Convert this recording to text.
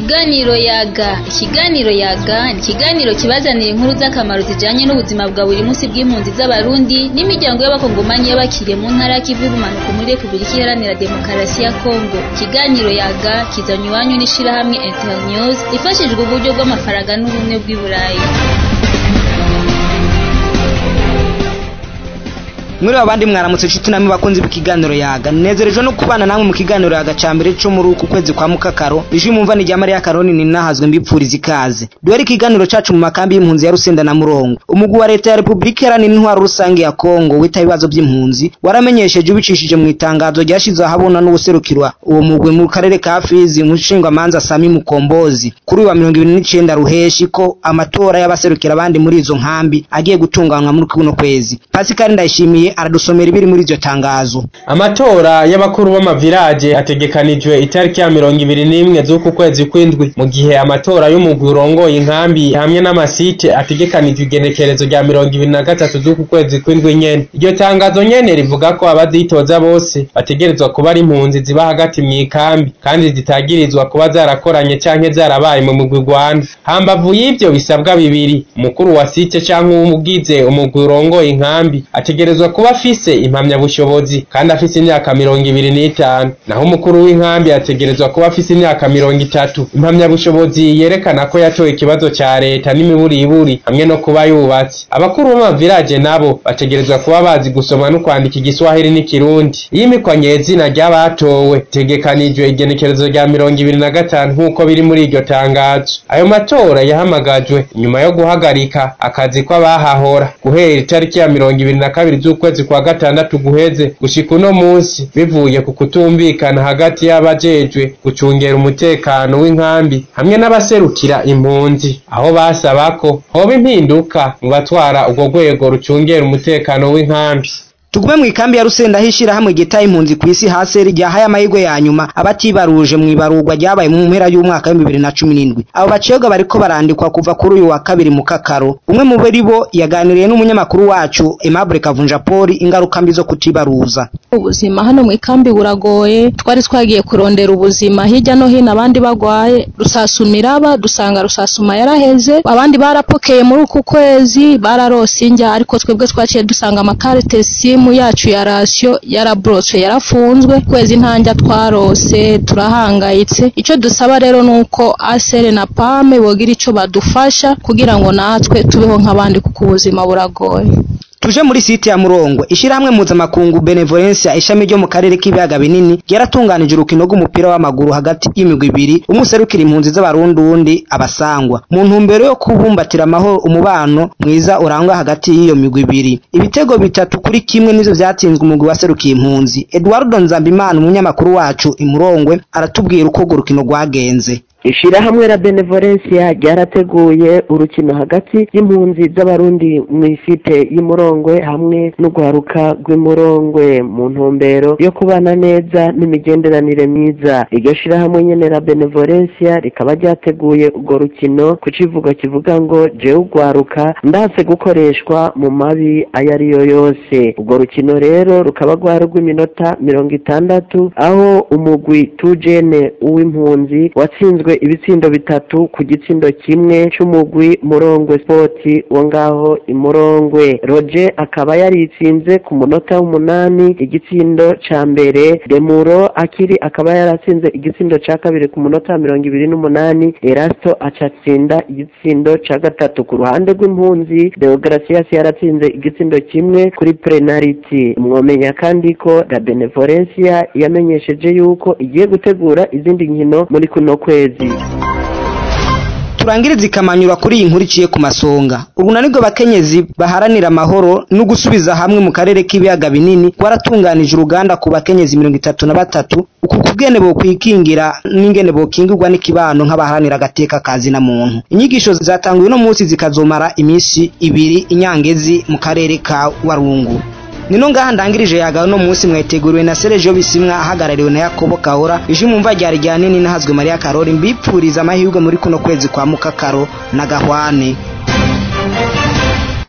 Ikiganiro yaga ikiganiro yaga ni ikiganiro kibazanira inkuru z'akamaro zijanye n'ubuzima bwa buri munsi bw'impunzi z'abarundi n'imiryango y'abakongomanyi y'abakiriye mu ntara y'ikivu y'ubumanuko muri repubulika iharanira demokarasi ya kongo ikiganiro yaga kizanye iwanyu n'ishirahamwe internews ifashijwe uburyo bw'amafaranga n'ubumwe bw'i burayi muri abandi mwaramutse inshuti namwe bakunzi b'ikiganiro yaga nezerejwe no kubana namwe mu kiganiro yaga ca mbere co muri uku kwezi kwa mukakaro ijwi mumva ni rya mariya karoni ni nahazwe mbipfuriza ikaze duhere ikiganiro cacu mu makambi y'impunzi ya rusenda na murongo umugwi wa leta ya repubulika iharanira intwaro rusange ya kongo wita ibibazo vy'impunzi waramenyesheje ubicishije mu itangazo ryashizwe ahabona n'ubuserukirwa uwo mugwi mu karere ka fizi umushingwamanza sami mukombozi kuri uyu wa mirongo ibiri n'icenda ruheshi ko amatora y'abaserukira abandi muri izo nkambi agiye gutunganywa muri kuno kwezi pasikari ndayishimiye aradusomera ibiri muri iryo tangazo amatora y'abakuru b'amavirage ategekanijwe itariki ya mirongo ibiri n'imwe z'uku kwezi kw'indwi mu gihe amatora y'umugwi urongoye inkambi hamwe n'amasite ategekanijwe igenekerezo rya mirongo ibiri na gatatu z'uku kwezi kw'indwi nyene iryo tangazo nyene rivuga ko abazitoza bose bategerezwa kuba ari impunzi ziba hagati mw'ikambi kandi zitagirizwa kuba zarakoranye canke zarabaye mu mugwi Rwanda hambavu y'ivyo bisabwa bibiri umukuru wa site canke uwugize umugwi urongoye inkambi ategerezwa kuba afise impamyabushobozi kandi afise imyaka mirongo ibiri n'itanu naho umukuru w'inkambi ategerezwa kuba afise imyaka mirongo itatu impamyabushobozi yerekana ko yatoye ikibazo ca leta n'imiburiburi hamwe no kuba yubatse abakuru b'amavirage nabo bategerezwa kuba bazi gusoma no kwandika igiswahili n'ikirundi iyimikwa nyezina ry'abatowe tegekanijwe igenekerezo rya mirongo ibiri na gatanu nk'uko biri muri iryo tangazo ayo matora yahamagajwe nyuma yo guhagarika akazi kw'abahahora guhera itariki ya mirongo ibiri na kabiri z'ukwezi kwa gatandatu guheze gushika uno munsi bivuye ku kutumvikana hagati y'abajejwe gucungera umutekano w'inkambi hamwe n'abaserukira impunzi aho basaba ko hoba impinduka mu batwara urwo rwego rucungera umutekano w'inkambi tugume mu ikambi ya rusenda aho ishirahamwe ryitaye impunzi ku isi haseri ryahaye amahirwe ya nyuma abatibaruje mu ibarurwa ryabaye mu mpera y'umwaka w'ibihumbi bibiri na cumi n'indwi abo bacibwa bariko barandikwa kuva kuri uyu wa kabiri mu kakaro umwe mu bari bo yaganiriye n'umunyamakuru wacu Aimable Kavunja Paul ingaruka mbi zo kutibaruza ubuzima hano mu ikambi buragoye twari twagiye kurondera ubuzima hirya no hino abandi bagwaye rusasuma iraba dusanga rusasuma yaraheze abandi barapokeye muri uku kwezi bararose injya ariko twebwe twaciye dusanga amakarite simu yacu ya rasiyo yaraboroswe yarafunzwe kwezi ntanjya twarose turahangayitse icyo dusaba rero ni uko asere na pame bogira icyo badufasha kugira ngo natwe tubeho nk'abandi kuko ubuzima buragoye tuje muri site ya murongo ishirahamwe mpuzamakungu benevolencia ishami ryo mu karere k'ibiyaga binini ryaratunganije urukino rw'umupira w'amaguru hagati y'imigwi ibiri umuserukira impunzi z'abarundi uwundi abasangwa mu ntumbero yo kubumbatira amahoro umubano mwiza urangwa hagati y'iyo migwi ibiri ibitego bitatu kuri kimwe nivyo vyatsinzwe umugwi waserukiye impunzi eduardo nzambimana umunyamakuru wacu imurongwe aratubwira uko urwo rukino rwagenze ishirahamwe la benevolencia ryarateguye urukino hagati y'impunzi z'abarundi mu ifite y'umurongwe hamwe n'urwaruka rw'imurongwe mu ntumbero yo kubana neza n'imigenderanire myiza iryo shirahamwe nyene la benevolencia rikaba ryateguye urwo rukino ku kivugo kivuga ngo jewe urwaruka ndanse gukoreshwa mu mabi ayo ariyo yose urwo rukino rero rukaba rwari rw'iminota mirongo itandatu aho umugwi tujene uw'impunzi watsinzwe ibitsindo bitatu ku gitsindo kimwe c'umugwi murongwe sport wo ngaho imurongwe roger akaba yaritsinze ku munota w'umunani igitsindo ca mbere demuro akiri akaba yaratsinze igitsindo ca kabiri ku munota wa mirongo ibiri n'umunani erasto acatsinda igitsindo ca gatatu ku ruhande rw'impunzi deogratias yaratsinze igitsindo kimwe kuri penaliti mwomenya kandi ko la benevolencia yamenyesheje yuko igiye gutegura izindi nkino muri kuno kwezi turangiriza ikamanyura kuri iyi nkuru iciye ku masonga ubu nibwo bakenyezi baharanira amahoro no gusubiza hamwe mu karere k'ibiyaga binini waratunganije uruganda ku bakenyezi mirongo itatu na batatu uku kubwene bokwikingira n'ingene bokingirwa n'ikibano nk'abaharanira agateka kazi na muntu inyigisho zatanguye uno munsi zikazomara iminsi ibiri inyangezi mu karere ka warungu nino ngaha ndangirije yaga no munsi mwateguriwe na Sergio Bisimwa ahagarariwe na Yakobo Kahora ije mumva ryari rya nini nahazwe Maria Karori mbipfuriza amahirwe muri kuno kwezi kwa mukakaro na gahwane